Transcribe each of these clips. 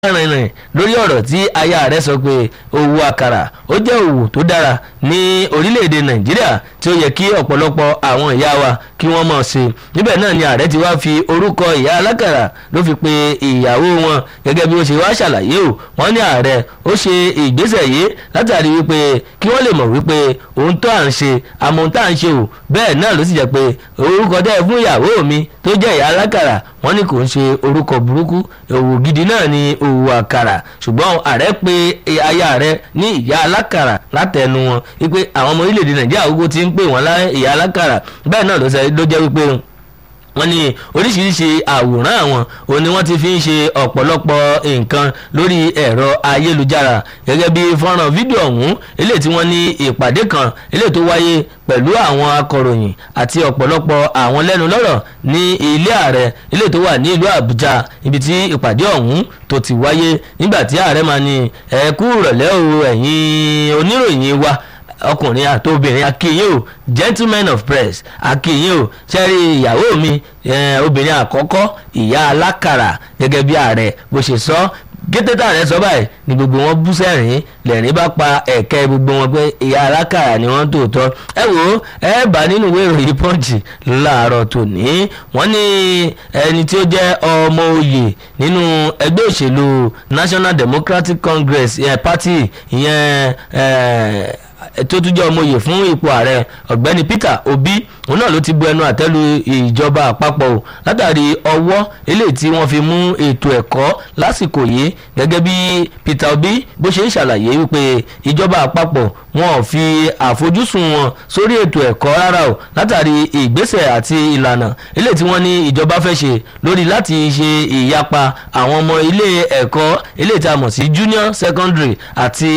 rìnrìn lórí ọ̀rọ̀ tí aya rẹ̀ sọ pé òwò àkàrà ó jẹ́ òwò tó dára ní orílẹ̀-èdè nàìjíríà tí ó yẹ kí ọ̀pọ̀lọpọ̀ àwọn ìyá wa kí wọ́n mọ̀ ṣe níbẹ̀ náà ni ààrẹ ti wá fi orúkọ ìyá alákàrà ló fi pe ìyàwó wọn gẹ́gẹ́ bí ó ṣe wá ṣàlàyé o wọ́n ní ààrẹ ó ṣe ìgbésẹ̀ yìí látàrí wípé kí wọ́n lè mọ̀ wípé ohun tó à ń ṣe àmọ́ ohun tá à ń ṣe o bẹ́ẹ̀ náà ló sì jẹ́ pé orúkọ tẹ́ fún ìyàwó mi tó jẹ́ ìyá alákàrà wọ́n ní kò ń ṣe orúkọ burúkú òwò gidi náà ni òwò àkàrà ṣùgbọ́n ààrẹ pé aya rẹ̀ ní ìyá alákàrà látẹnu wọn wípé àwọn ọmọ orílẹ̀-èdè nàìjíríà gbogbo ti ń pè wọ́n lá ìyá alákàrà bẹ́ẹ̀ náà ló jẹ́ wípé wọ́n ní oríṣiríṣi àwòrán àwọn òun ni wọ́n ti fi ń ṣe ọ̀pọ̀lọpọ̀ nǹkan lórí ẹ̀rọ ayélujára gẹ́gẹ́ bí fọ́nrán fídíò ọ̀hún eléyìí tí wọ́n ní ìpàdé kan eléyìí tó wáyé pẹ̀lú àwọn akọ̀ròyìn àti ọ̀pọ̀lọpọ̀ àwọn lẹ́nu lọ́rọ̀ ní ilé ààrẹ eléyìí tó wà ní ìlú àbújá ibi tí ìpàdé ọ̀hún tó ti wáyé nígbà tí ààrẹ máa ní ẹ kú ìrọ̀lẹ́ o ẹ̀yin oníròyìn wa ọkùnrin àti obìnrin akínyìn o gentleman of press akínyìn o sẹ́rí ìyàwó mi obìnrin àkọ́kọ́ ìyá alákàrà gẹ́gẹ́ bí ààrẹ bó ṣe sọ gété tààrẹ sọ báyìí ni gbogbo wọn bú sẹ́rìn lẹ́rìn bá pa ẹ̀kẹ́ gbogbo wọn pé ìyá alákàrà ni wọ́n tòótọ́ ẹ wò ó ẹ bá nínú ìwé ìròyìn pọ́ǹchì láàárọ̀ tòní wọ́n ní ẹni tí ó jẹ́ ọmọ oyè nínú ẹgbẹ́ òṣèlú National Democratic Congress eh, Party ìyẹn eh, tó tún jẹ́ ọmọye fún ipò ààrẹ ọ̀gbẹ́ni Peter Obi òun náà ló ti bu ẹnu àtẹ́lu ìjọba àpapọ̀ o látàrí ọwọ́ eléyìí tí wọ́n fi mú ètò ẹ̀kọ́ lásìkò yìí gẹ́gẹ́ bí Peter Obi bó ṣe ń ṣàlàyé wípé ìjọba àpapọ̀ wọn ò fi àfojúsùn wọn sórí ètò ẹ̀kọ́ rárá o látàrí ìgbésẹ̀ àti ìlànà eléyìí tí wọ́n ní ìjọba fẹ́ ṣe lórí láti ṣe ìyapa àwọn ọmọ ilé ẹ̀kọ́ eléyìí tí a mọ̀ sí junior secondary àti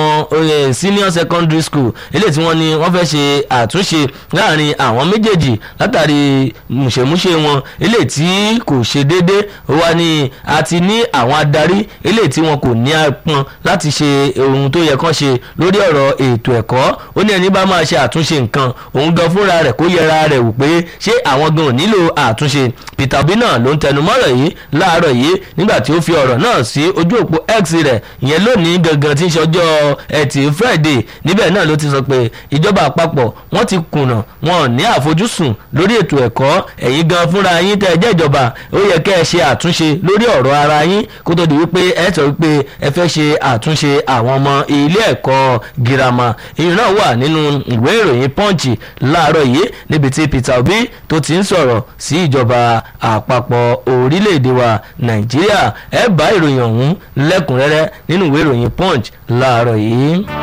àwọn senior secondary school eléyìí tí wọ́n ní wọ́n fẹ́ ṣe àtúnṣe láàrin àwọn méjèèjì látàrí mùṣemúṣe wọn eléyìí tí kò ṣe déédé ó wá ní àti ní àwọn adarí eléyìí tí wọn kò ní apọn láti ṣe ohun tó yẹ kán ṣe lórí ọ̀rọ̀ ètò ẹ̀kọ́ ó ní ẹni bá máa ṣe àtúnṣe nǹkan òun gan fúnra rẹ̀ kó yẹra rẹ̀ wò pé ṣé àwọn gan ò nílò àtúnṣe Peter Obi náà ló ń tẹnumọ́rọ̀ yìí láàárọ̀ yìí nígbà tí ó fi ọ̀rọ̀ náà sí ojú òpó X rẹ̀ ìyẹn lónìí gangan tí ń ṣọjọ́ ẹtì Friday níbẹ̀ náà ló ti sọ pé ìjọba àpapọ̀ wọ́n ti kùnà wọn ò ní àfojúsùn lórí ètò ẹ̀kọ́ ẹ̀yin gan fúnra yín tẹ́ ẹ jẹ́ ìjọba ó yẹ kẹ́ ẹ ṣe àtúnṣe lórí ọ̀rọ̀ ara yín kó tó di wípé ẹ sọ wípé ẹ fẹ́ ṣe àtúnṣe àwọn ọmọ ilé ẹ̀kọ́ girama ìyẹn náà wà nínú ìwé ìròyìn Punch láàárọ̀ yìí níbi tí Peter Obi tó ti ń sọ̀rọ̀ sí ìjọba àpapọ̀ orílẹ̀-èdè wa Nàìjíríà ẹ bá ìròyìn ọ̀hún lẹ́kùnrẹ́rẹ́ nínú ìwé ìròyìn Punch láàárọ̀ yìí.